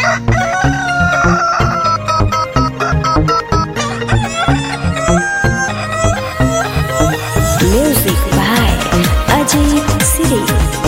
Music by Ajay Siri.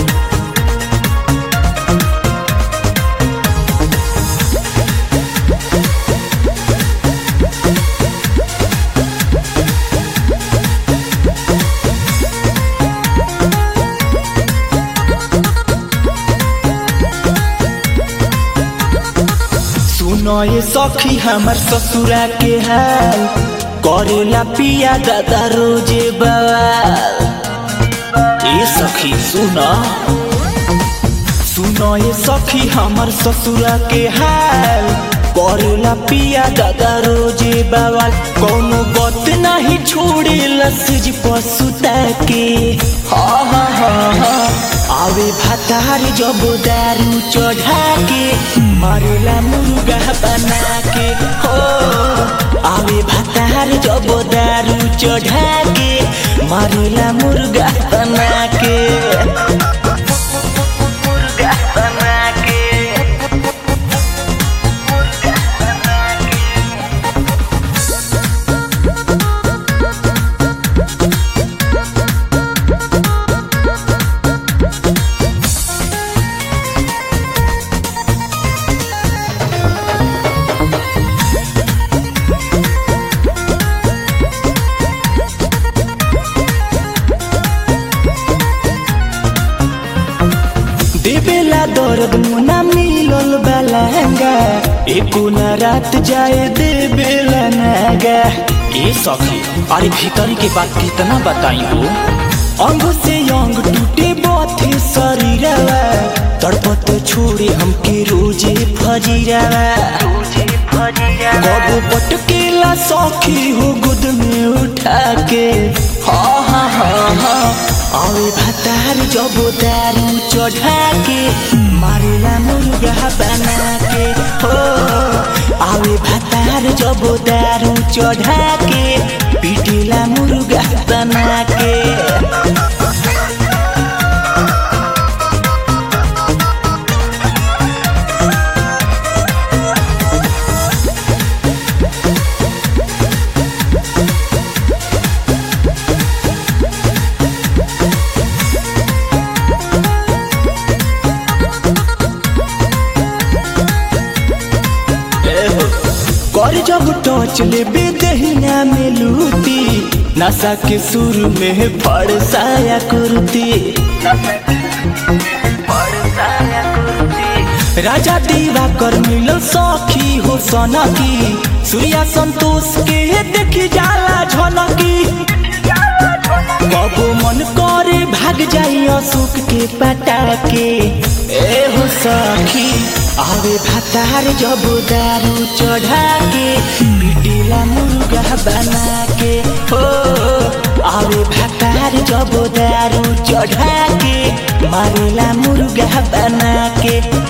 सुनो ये सखी हमर ससुरा के हाल करेला पिया दादा रोजे बवाल ए सखी सुनो सुनो ये सखी हमर ससुरा के हाल करेला पिया दादा रोजे बवाल कोनो बात नहीं छोड़े लसज पसुता के हा हा हा हा आवे भातार जब दारू चढ़ा के मारेला मुर्गा बना के हो आवे भातार जब दारू चढ़ा के मारेला मुर्गा बना के मुर्गा बना के देवेला दर्द मुना मिलल बलंगा एको न रात जाए देवेला नागा ए सखी अरे भीतर के बात कितना बताई हो अंग से अंग टूटे बाथे शरीरवा तड़पत छोड़े हमके रोजे फजीरवा कबो पटकेला सखी हो गुद में उठा के हा हा हा हा आवे भातार जब दारू चढ़ा के मारेला मुर्गा बना के हो आवे भातार जब दारू चढ़ा के पीटेला मुर्गा बना के कर जब टच लेबे दहिना में लूटी नशा के सुर में फड़साया कुर्ती राजा दीवा कर मिलल सखी हो सनकी सूर्या संतोष के देखी जाला झलकी कबो मन करे भाग जाई अशोक के पटा के ए हो सखी आवे भातार जब दारू चढ़ा के पिटीला मुर्गा बना के हो आवे भातार जब दारू चढ़ा के मारेला मुर्गा बना के